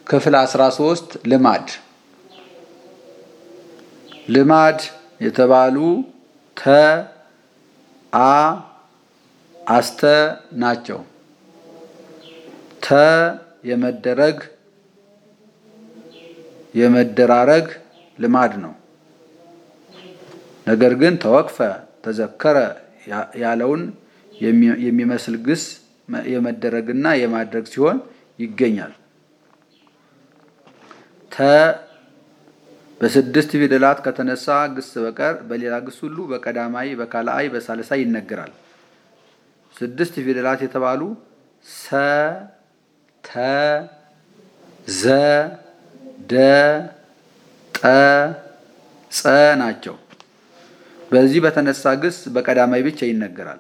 ክፍል 13 ልማድ ልማድ የተባሉ ተ አ አስተ ናቸው። ተ የመደረግ የመደራረግ ልማድ ነው። ነገር ግን ተወቅፈ ተዘከረ ያለውን የሚመስል ግስ የመደረግና የማድረግ ሲሆን ይገኛል። ተ በስድስት ፊደላት ከተነሳ ግስ በቀር በሌላ ግስ ሁሉ በቀዳማይ፣ በካልአይ፣ በሳልሳይ ይነገራል። ስድስት ፊደላት የተባሉ ሰ፣ ተ፣ ዘ፣ ደ፣ ጠ፣ ጸ ናቸው። በዚህ በተነሳ ግስ በቀዳማይ ብቻ ይነገራል።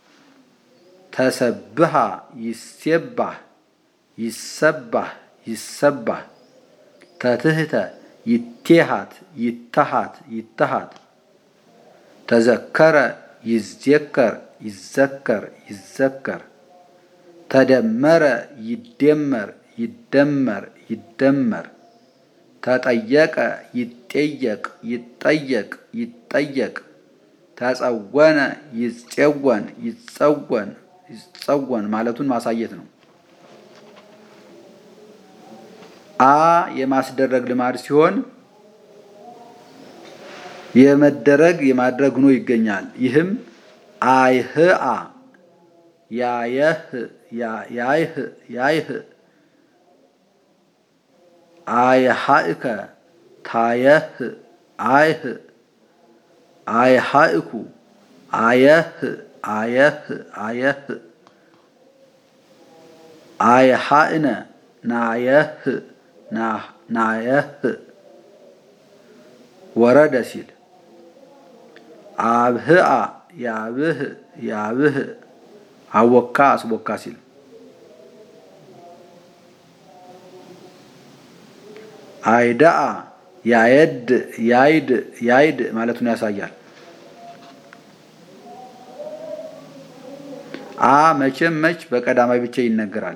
ተሰብሃ፣ ይሴባህ፣ ይሰባህ፣ ይሰባህ። ተትህተ፣ ይቴሃት፣ ይተሃት፣ ይተሃት። ተዘከረ፣ ይዜከር፣ ይዘከር፣ ይዘከር። ተደመረ፣ ይደመር፣ ይደመር፣ ይደመር። ተጠየቀ፣ ይጠየቅ፣ ይጠየቅ፣ ይጠየቅ። ተጸወነ፣ ይጸወን፣ ይጸወን፣ ይጸወን ማለቱን ማሳየት ነው። አ የማስደረግ ልማድ ሲሆን የመደረግ የማድረግ ሆኖ ይገኛል። ይህም አይህአ ያየህ ያይህ ያይህ አይሃእከ ታየህ አይህ አይሃእኩ አየህ አየህ አየህ አይሃእነ ናየህ ናየህ ወረደ ሲል አብህአ ያብህ ያብህ አወካ አስቦካ ሲል አይዳአ ያየድ ያይድ ያይድ ማለቱን ያሳያል። አ መቼም መች በቀዳማይ ብቻ ይነገራል።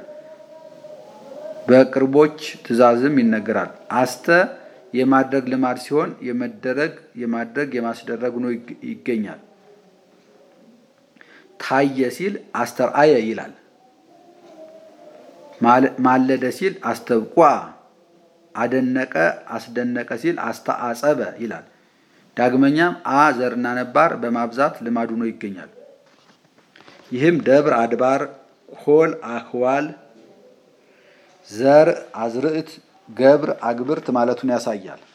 በቅርቦች ትእዛዝም ይነገራል። አስተ የማድረግ ልማድ ሲሆን የመደረግ የማድረግ የማስደረግ ሆኖ ይገኛል። ታየ ሲል አስተርአየ ይላል። ማለደ ሲል አስተብቋ፣ አደነቀ አስደነቀ ሲል አስተአጸበ ይላል። ዳግመኛም አ ዘርና ነባር በማብዛት ልማድ ሆኖ ይገኛል። ይህም ደብር አድባር፣ ኮል አክዋል፣ ዘር አዝርዕት፣ ገብር አግብርት ማለቱን ያሳያል።